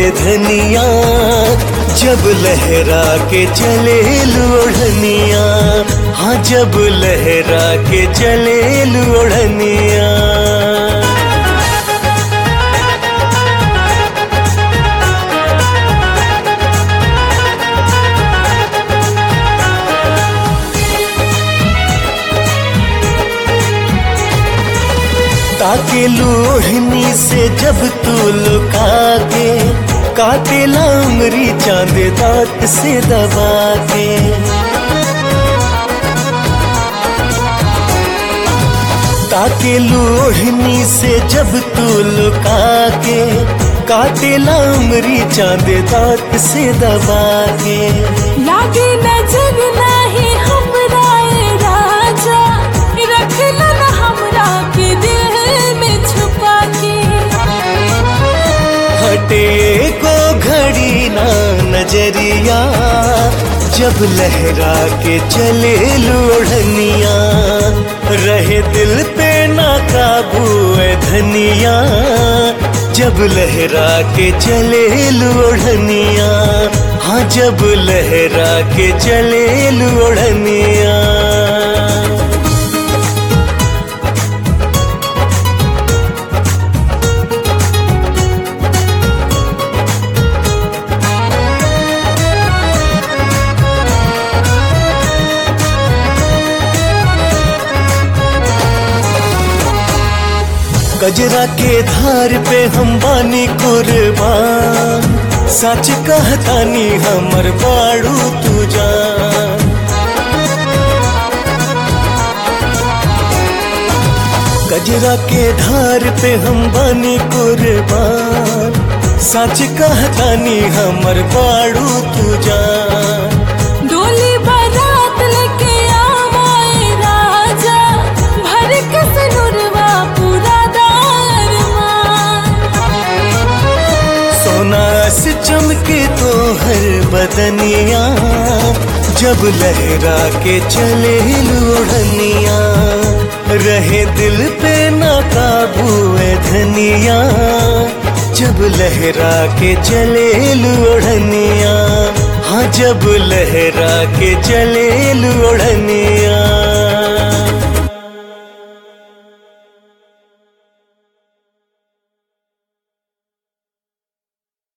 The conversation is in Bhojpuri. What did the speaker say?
धनिया जब लहरा के चले लोढ़निया हाँ जब लहरा के चले लोढ़निया ताके लोहनी से जब तू लुका के काटे लामरी चांद दांत से दबा के ताके लोहनी से जब तू लुका के काटे लामरी चांद दांत से दबा के लागे नजर नाही हमरा ए राजा रखला न हमरा के दिल में छुपा के हटे को घड़ी ना नजरिया जब लहरा के चले लोढ़निया रहे दिल पे ना काबू है धनिया जब लहरा के चले लोढ़निया हाँ जब लहरा के चले लोढ़निया कजरा के धार पे हम बानी कुर्बान सच कहतानी हमर बाड़ू तू जान कजरा के धार पे हम बानी कुर्बान सच कहतानी हमर बाड़ू तू जान डोली बारात लेके आवाए राजा भर के सनुरवा पूरा दारमान सोना से चमके तो हर बदनिया जब लहरा के चले लोढ़निया रहे दिल पे ना काबू है धनिया जब लहरा के चले लोढ़निया हाँ जब लहरा के चले लोढ़निया